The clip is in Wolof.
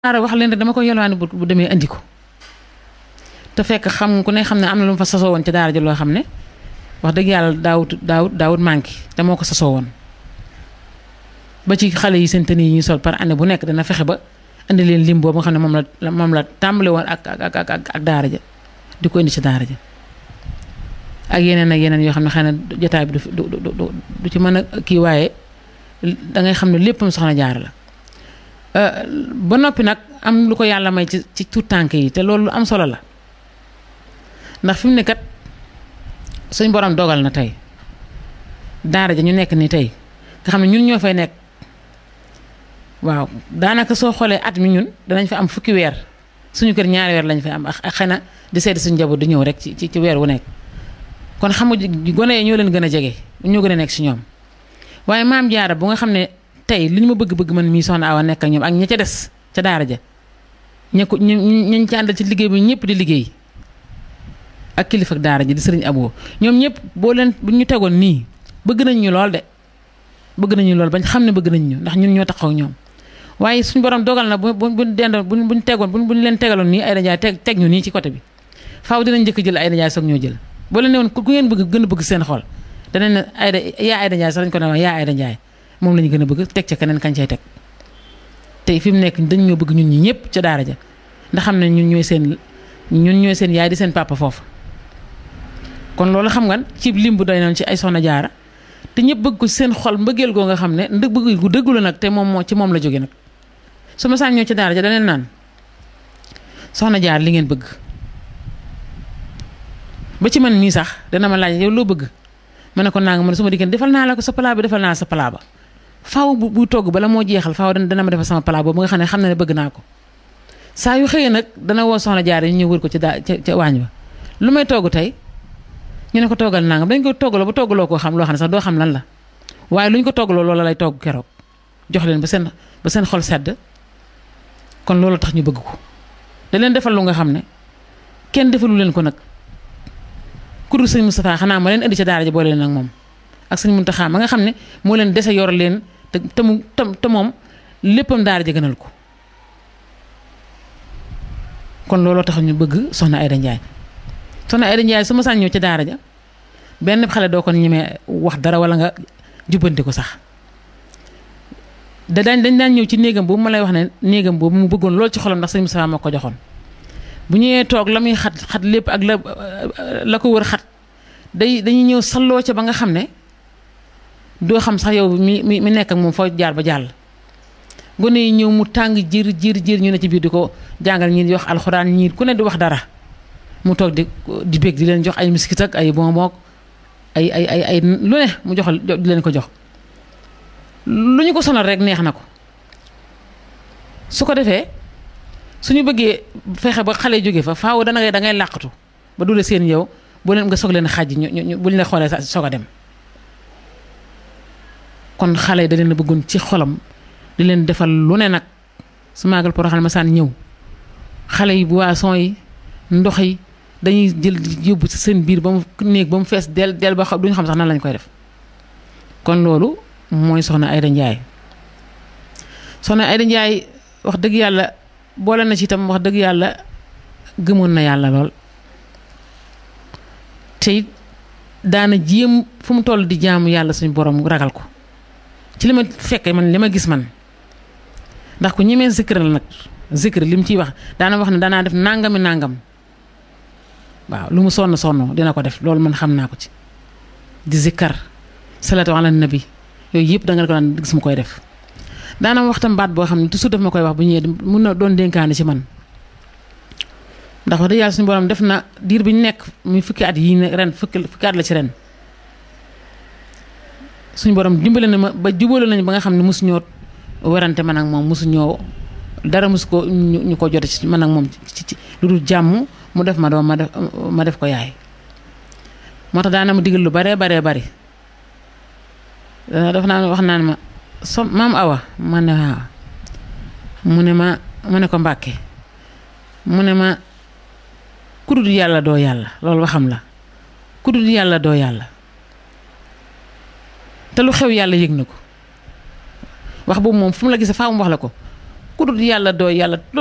daara wax leen rek dama ko yelwaani bu bu demee andi ko te fekk xam ku ne xam ne am na lu mu fa sasoo woon ci daara ji loo xam ne wax dëgg yàlla daawut daawut daawut manqué te moo ko sasoo woon ba ci xale yi seen tenue yi ñuy sol par année bu nekk dana fexe ba indi leen lim boobu nga xam ne moom la moom la tàmbale woon ak ak ak ak daara ja di ko indi ci daara ja ak yeneen ak yeneen yoo xam ne xëy na jotaay bi du du du du ci mën a kii waaye da ngay xam ne léppam soxna jaara la ba noppi nag am lu ko yàlla may ci ci tuut tànk yi te loolu lu am solo la ndax fi mu ne kat suñ borom dogal na tey daara ja ñu nekk ni tey nga xam ne ñun ñoo fay nekk waaw daanaka soo xoolee at mi ñun danañ fa am fukki weer suñu kër ñaari weer lañ fay am ak xëy na di seeti suñu njaboot di ñëw rek ci ci weer wu nekk kon xam nga gone yi ñoo leen gën a jege ñoo gën a nekk si ñoom waaye maam jaara bu nga xam ne tey li ñu ma bëgg-bëgg man mii soxna Awa nekk ak ñoom ak ña ca des ca daara ja ña ko ñu ñu ci àndal ci liggéey bi ñëpp di liggéey ak kilifa ak daara ji di sëriñ Abo ñoom ñëpp boo leen bu ñu tegoon nii bëgg nañ ñu lool de bëgg nañu lool bañ xam ne bëgg nañ ñu ndax ñun ñoo taxaw ak ñoom waaye suñu borom dogal na bu bu bu dendoon bu buñ tegoon bu buñ leen tegaloon nii ay dajaay teg teg ñu nii ci côté bi faaw dinañ njëkk jël ay dajaay soog ñoo jël boo leen ne woon ku ngeen bëgg gën a bëgg seen xol danañ ne ayda yaa ayda njaay sax dañ ko ne yaa ayda njaay moom la ñu gën a bëgg teg ca keneen kañ cay teg tey fi mu nekk dañ ñoo bëgg ñun ñi ñëpp ca daara ja ndax xam ne ñun ñooy seen ñun ñooy seen yaay di seen papa foofu kon loolu xam nga ci lim bu doy noonu ci ay soxna jaara te ñëpp bëgg ko seen xol mbëggeel goo nga xam ne ndëg bëgg gu dëggu la nag te moom moo ci moom la jóge nag su ma saan ñëw ci daara ja daneen naan soxna jaar li ngeen bëgg ba ci man mii sax dana ma laaj yow loo bëgg ma ne ko naa nga man su ma diggéen defal naa la ko sa palaa bi defal naa sa palaa ba faaw bu bu togg bala moo jeexal faaw dana ma defal sama palaa boobu nga xam ne xam na ne bëgg naa ko saa yu xëyee nag dana woo soxna jaar yi ñu ñëw wër ko ci daa ca ca waañ ba lu may togg tey ñu ne ko toggal nangam dañ ko toggaloo ba toggaloo koo xam loo xam ne sax doo xam lan la waaye lu ñu ko toggaloo loola lay togg keroog jox leen ba seen ba seen xol sedd kon loolu tax ñu bëgg ko da leen defal lu nga xam ne kenn defalu leen ko nag ku dul sëñ Moustapha xanaa ma leen indi ca daara ji boole leen ak moom ak sëñ Muntaxa ma nga xam ne moo leen dese yor leen te te mu te moom léppam daara ji gënal ko kon looloo tax ñu bëgg soxna Ayda Njaay soxna Ayda Njaay su ma saan ñëw ci daara ja benn xale doo ko ñemee wax dara wala nga jubbanti ko sax da daañ dañ daan ñëw ci néegam boobu ma lay wax ne néegam boobu mu bëggoon lool ci xolam ndax sëñ Moustapha moo ko joxoon bu ñëwee toog la muy xat xat lépp ak la la ko wër xat day dañuy ñëw salloo ca ba nga xam ne doo xam sax yow mi mi mi nekk ak moom foo jaar ba jàll gone yi ñëw mu tàng jër jër jër ñu ne ci biir di ko jàngal ñii di wax alxuraan ñii ku ne di wax dara mu toog di di bég di leen jox ay miskit ak ay bonbon ay ay ay ay lu ne mu joxal di leen ko jox lu ñu ko sonal rek neex na ko su ko defee suñu bëggee fexe ba xale jóge fa faaw dana ngay da ngay làqatu ba dule seen yow bu leen nga soog leen xàjj ñu ñu bu ñu la xoolee soog a dem kon xale da leen a bëggoon ci xolam di leen defal lu ne nag su maagal poroxal ma saan ñëw xale yi boisson yi ndox yi dañuy jël yóbbu ci seen biir ba mu néeg ba mu fees del del ba xam duñu xam sax nan lañ koy def kon loolu mooy soxna Ayda Njaay soxna Ayda Njaay wax dëgg yàlla boole na ci itam wax dëgg yàlla gëmoon na yàlla lool te daana jéem fu mu toll di jaamu yàlla suñu borom ragal ko ci li ma fekkee man li ma gis man ndax ku ñemee zikr la nag zikr li mu ciy wax daana wax ne danaa def nangami nangam waaw lu mu sonn sonn dina ko def loolu man xam naa ko ci di zikkar salatu ala nabi yooyu yëpp da nga ko daan gis mu koy def daana waxtam baat boo xam ne toujours daf ma koy wax bu ñëwee mun na doon dénkaane ci man ndax wax dëgg yàlla suñu borom def na diir bi ñu nekk muy fukki at yii ne ren fukki fukki at la ci ren suñu borom dimbale na ma ba jubale nañu ba nga xam ne mosu ñoo werante man ak moom mosu ñoo dara mosu ko ñu ko jote ci man ak moom ci ci lu dul jàmm mu def ma doom ma def ma def ko yaay moo tax daana ma digal lu baree baree bari daf naa wax naan ma so maam awa ma ne waaw mu ne ma mu ne ko mbàkke mu ne ma kudul yàlla doo yàlla loolu waxam la kudul yàlla doo yàlla te lu xew yàlla yëg na ko wax boobu moom fu mu la gisee faaw mu wax la ko ku dul yàlla doo yàlla